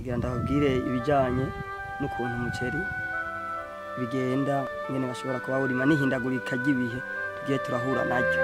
nagira ndababwire ibijyanye n'ukuntu umuceri bigenda nyine bashobora kuba burima n'ihindagurika ry'ibihe tugiye turahura naryo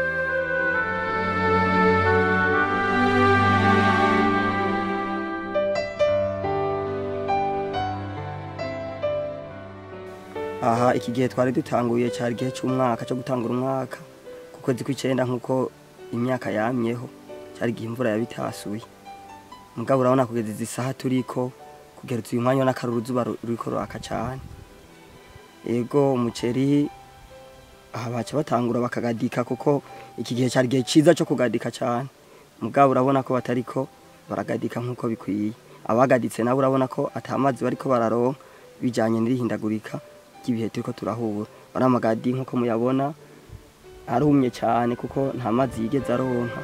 aha iki gihe twari dutanguye cyari igihe cy'umwaka cyo gutangura umwaka ku kwezi kw'icyenda nk'uko imyaka yamyeho cyari igihe imvura yabitasuye mugabo urabona kugeza izi saha turiko kugera uyu mwanya n'akaruru izuba ruriko ruraka cyane ego umuceri aha baca batangura bakagadika kuko iki gihe cyari igihe cyiza cyo kugadika cyane mugabo urabona ko batariko baragadika nk'uko bikwiye abagaditse nabo urabona ko atamazi bariko bararonka bijanye n'irihindagurika ry'ibihe turiko turahura bari amagadi nk'uko muyabona arumye cyane kuko nta mazi yigeze aronka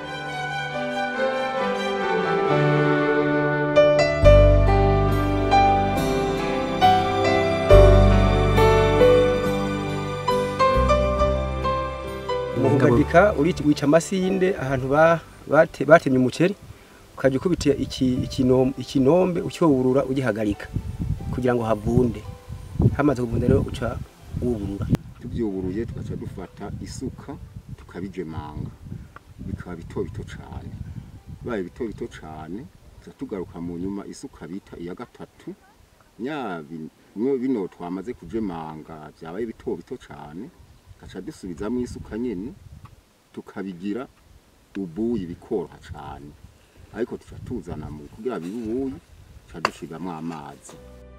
umugadika wica amasinde ahantu ba- bate- batemye umuceri ukajya ukubita iki- ikinom- ikinombe ucyowurura ugihagarika kugira ngo havunde hamaze kuvunda rero uca wuburura tubyuburuye tugaca dufata isuka tukabijemanga bikaba bito bito cyane bibaye bito bito cyane tuca tugaruka mu nyuma isuka bita iya gatatu nya bi- bino- bino twamaze kujemanga byabaye bito bito cyane tugaca dusubizamo isuka nyine tukabigira ubuyi bikoroha cyane ariko tuca tuzana mu kugira bibe ubuyi tuca dushigamo amazi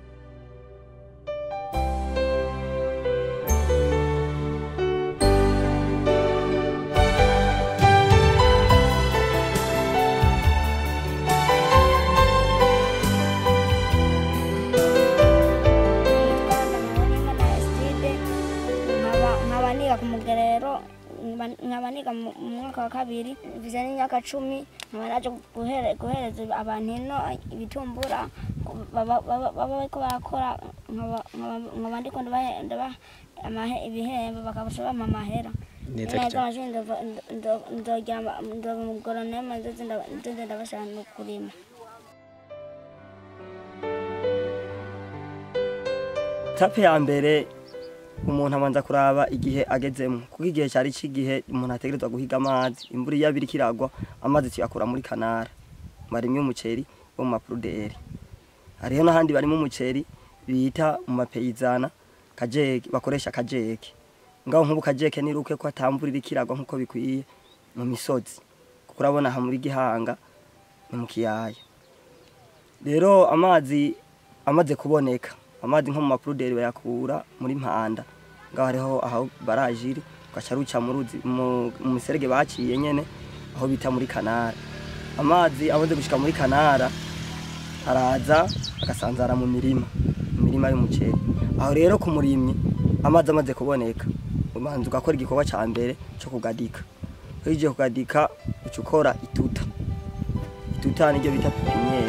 nkaba niga ku mugerero nkaba- nkaba niga mu mu mwaka wa kabiri mvize n'imyaka cumi nkaba naje guhere- guhereza abantu ino ibitumbura baba baba- baba bariko barakora nkaba- nkaba- nkaba ndiko ndabahe- ndabaha amahe- ibihembo bakabasha bampa amahera Neza neza cyane. amashuri ndova- ndo- ndogira ndoba umugoroneme nzoze ndaba- nzoze ndabashaka no kurima tape ya mbere umuntu abanza kuraba igihe agezemo kuko igihe cyari cy'igihe umuntu ategerezwa guhiga amazi imvura iyo abiri kiragwa amazi tuyakura muri kanara barimye umuceri wo mu mapuruderi hariho n'ahandi barimo umuceri bita mu mapeyizana kajeke bakoresha kajeke ngaho nk'ubu kajeke niruke ko atamvura iri kiragwa nk'uko bikwiye mu misozi kuko urabona aha muri gihanga ni mu kiyaya rero amazi amaze kuboneka amazi nko mu mapuruderi bayakura muri mpanda ngaho hariho aho barajiri ugaca ruca mu ruzi mu mu miserege baciye nyene aho bita muri kanara amazi amaze gushika muri kanara araza agasanzara mu mirima mu mirima y'umuceri aho rero ku murimyi amazi amaze kuboneka ubanza ugakora igikorwa ca mbere co kugadika uhejeje kugadika uca ukora ituta ituta niryo bita pipiniyeri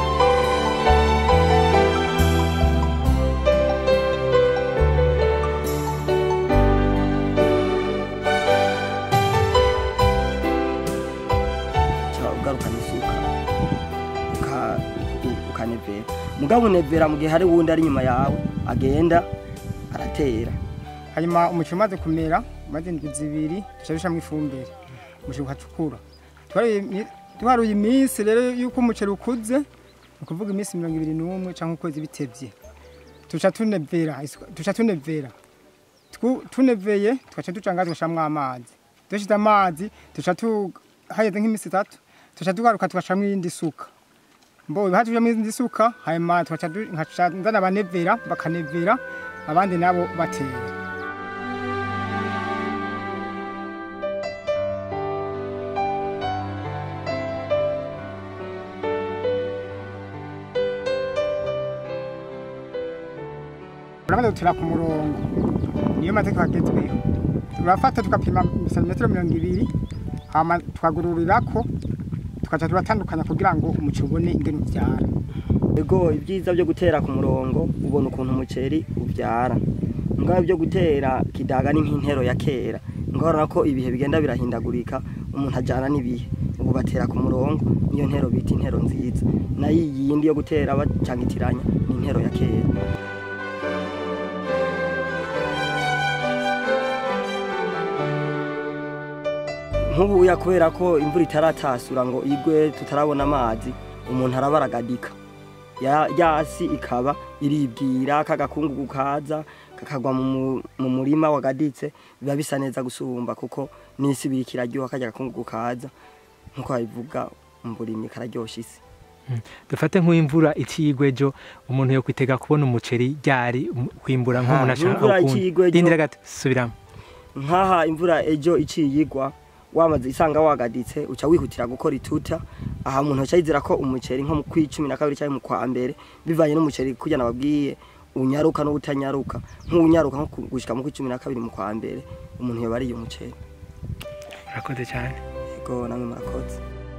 uca ugarukana isuka uka- u- ukanevera mugabo unevera mu gihe hari wundi ari inyuma yawe agenda aratera hanyuma umuceri umaze kumera umaze indwi zibiri duca dushiramo ifumbire umuceri ukacukura twaruye iminsi rero yuko umuceri ukuze ni ukuvuga iminsi mirongo ibiri n'umwe cyangwa ukwezi bitevye tuca tunevera isuka- tuca tunevera Twu- tuneveye tugaca duca ngazi tugashiramwo amazi dushize amazi tuca tu hageze nk'iminsi itatu tuca tugaruka tugashiramwo iyindi suka mbo hatujemo iyindi suka hanyuma tugaca du- nkaca nzana abanevera bakanevera abandi nabo batera uramaze gutera ku murongo niyo mategeko agezweho turafata tugapima santimetero mirongo ibiri hama tukagururirako tukaca turatandukanya kugira ngo umuceri ubone ingene uvyara ego ibyiza byo gutera ku murongo ubona ukuntu umuceri ubyara ngaho byo gutera kidaga ni nk'intero ya kera ngahora ko ibihe bigenda birahindagurika umuntu ajyana n'ibihe ubu batera ku murongo niyo ntero bita intero nziza nayo iyindi yo gutera bacangitiranya ni intero ya kera nk'ubuya kubera ko imvura itaratasura ngo igwe tutarabona amazi umuntu arabaragadika ya yasi ikaba iribwira kagakungugu kaza kakagwa mu mu- mu murima wagaditse biba bisa neza gusumba kuko n'isi biri kiraryoha kajya gakungugu kaza nkuko babivuga umburimyi kararyosha isi dufate nk'imvura icigwe ejo umuntu yo kwitega kubona umuceri ryari um- kwimbura nk'umuntu Ah, ashaka imvura ukundi. icigwe ejo- rindira gato subiramo nkaha imvura ejo iciye igwa wamaze isanga wagaditse uca wihutira gukora ituta aha umuntu aca yizera ko umuceri nko mu kw'icumi na kabiri cyangwa mu kwa mbere bivanye n'umuceri kurya nababwiye unyaruka n'utanyaruka nk'unyaruka nko ku- gushika mu kw'icumi na kabiri mu kwa mbere umuntu yoba ariye umuceri urakoze cyane yego namwe murakoze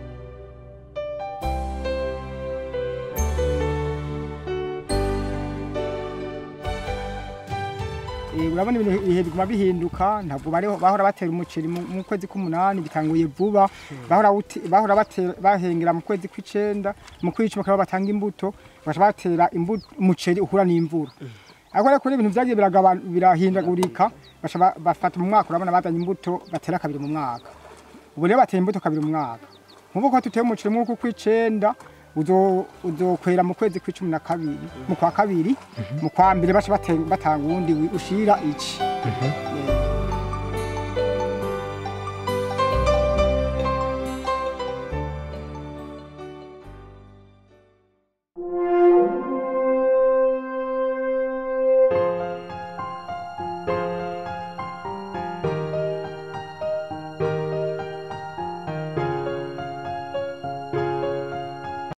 Eh, urabona ibintu ibihe biguma bihinduka ntabwo bariho bahora batera umuceri mu mu kwezi k'umunani bitanguye vuba bahora wuti- bahora batera bahengera mu kwezi kw'icenda mu kw'icumi bakaba batanga imbuto baca batera imbuto umuceri uhura n'imvura ariko rero kuri ibintu vyagiye biragaba- birahindagurika baca ba- bafata mu mwaka urabona bazanye imbuto batera kabiri mu mwaka ubu rero batera imbuto kabiri mu mwaka nk'ubu ko tuteye umuceri mw'uku kw'icenda uzo- uzokwera mu kwezi kw'icumi na kabiri mu kwa kabiri mu kwa mbere baca bate- batanga uwundi wi- ushira ici Eh,